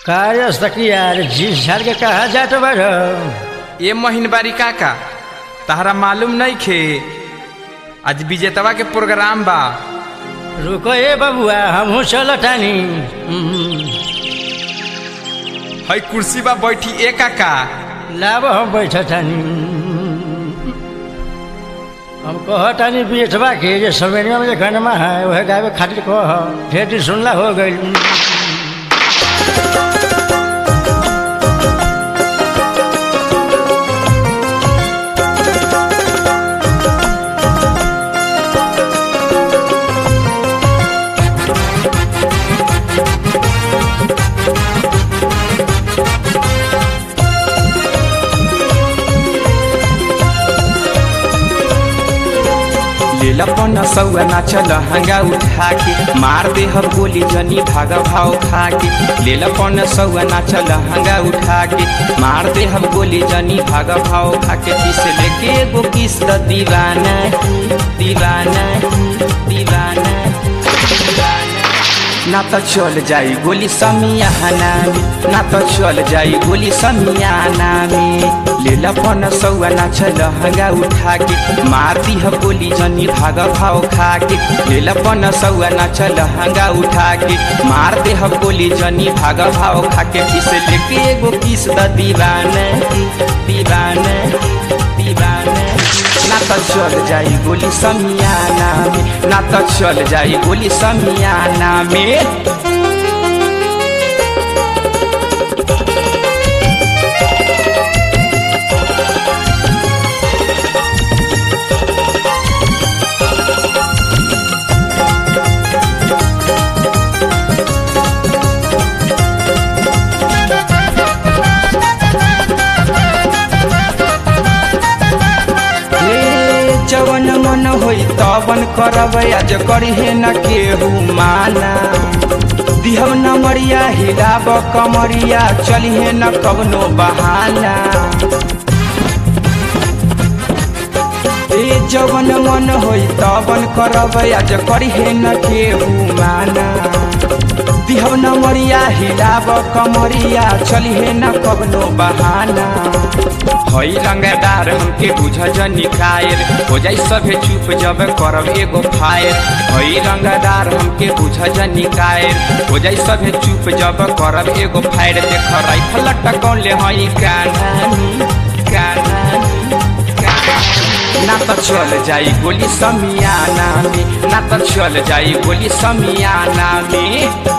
काय असतं की यार झील झाड़ के कहा जात बार ए महीनबारी काका तहरा मालूम नहीं खे आज विजेतवा के प्रोग्राम बा रुको ए बबुआ हमहू चल तानी हई कुर्सी बा बैठी ए काका लाब हम बैठ तानी हम कह तानी बेटवा के जे सवेरिया में जे गनमा है वह गावे खातिर कह ढेर दिन सुनला हो गई लेला पन सौआ नाचल हंगा उठा के मार दे हम गोली जनी भाग भाव खा के लेला पन सौआ नाचल हंगा उठा के मार दे हम गोली जनी भाग भाव खा के किस लेके एगो किस द दीवाना दीवाना दीवाना दीवाना ना तो चल जाई गोली समियाना में ना तो चल जाई गोली समियाना में लेला पन सौआ नाचल हंगा उठा के मार दी ह गोली जनी भाग भाव खा के लेला पन सौआ नाचल हंगा उठा के मार दे ह गोली जनी भाग भाव खा के किस लेके एगो किस द दीवाना दीवाना दीवाना ना तो चल जाई गोली समियाना में ना तो चल जाई गोली समियाना में हे जवन मन होई तवन करब आज करिहे न केहू माना दिहब न मरिया हिलाब कमरिया चलिहे न कवनो बहाना ए जवन मन होई तवन करब आज करिहे न केहू माना दिहब न मरिया हिलाब कमरिया चलिहे न कवनो बहाना हई रंगदार हमके बुझ जनी कायल हो जाई सभे चुप जब करब एगो फायर हई रंगदार हमके बुझ जनी कायल हो जाई सभे चुप जब करब एगो फायर देख राइफल टकौले हई कानानी कानानी कानानी। ना तो चल जाई गोली समियाना में ना तो चल जाई गोली समियाना में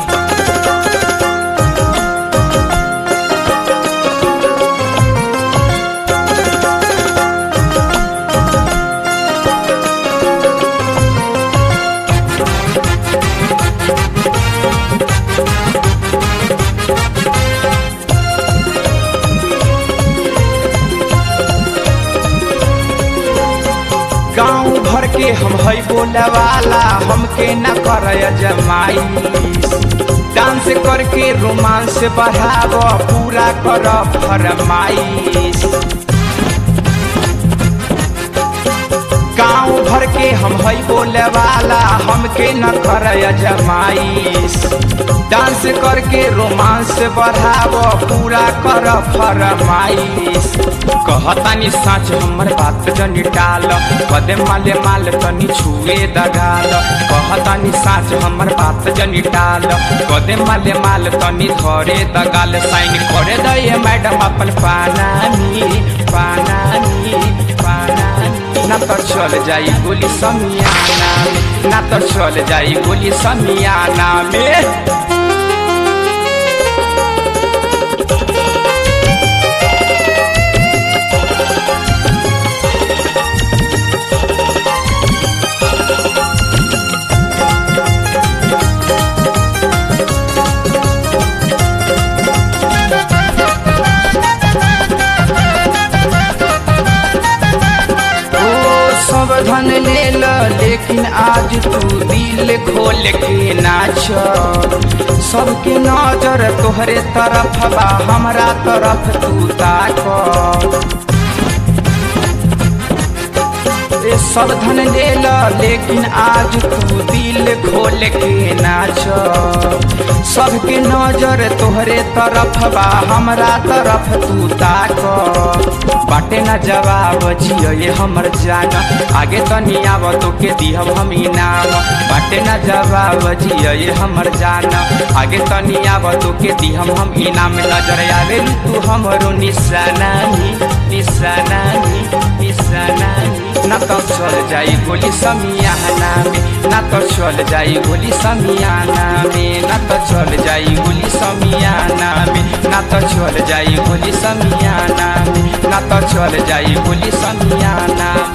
गाँव भर के हम हई बोले वाला हमके न कर जमाई डांस करके रोमांस बढ़ाव पूरा कर फरमाइश गाँव भर के हम हई बोले वाला हमके न कर जमाइश डांस करके रोमांस बढ़ाव पूरा कर फरमाइश कहतानी साँच हमर बात जनी टाल कदे माले माल तनी छुए दगाल कहतानी साँच हमर बात जनी टाल कदे माले माल तनी धरे दगाल साइन करे दे मैडम अपन पानानी पानानी पानानी ना तो चल जाई गोली समियाना में ना तो चल जाई गोली समियाना में ओ सब धन ले ल लेकिन आज तू दिल खोल के नाच सबके नजर तोहरे तरफ बा हमरा तरफ तू ताक ए सब धन ले ल लेकिन आज तू दिल खोल के नाच सबके नजर तोहरे तरफ बा हमरा तरफ तू ताक बाटे न जवाब जियो ये हमर जान आगे तनी आव तो के दिहब हम इनाम बाटे न जवाब जियो ये हमर जान आगे तनी आव तो के दिहब हम इनाम नजर आवे तू हमरो निशाना निशाना निशाना ना तो चल जाई गोली समियाना में ना तो चल जाई गोली समियाना में ना तो चल जाई गोली समियाना में ना तो चल जाई गोली समियाना में ना तो चल जाई गोली समियाना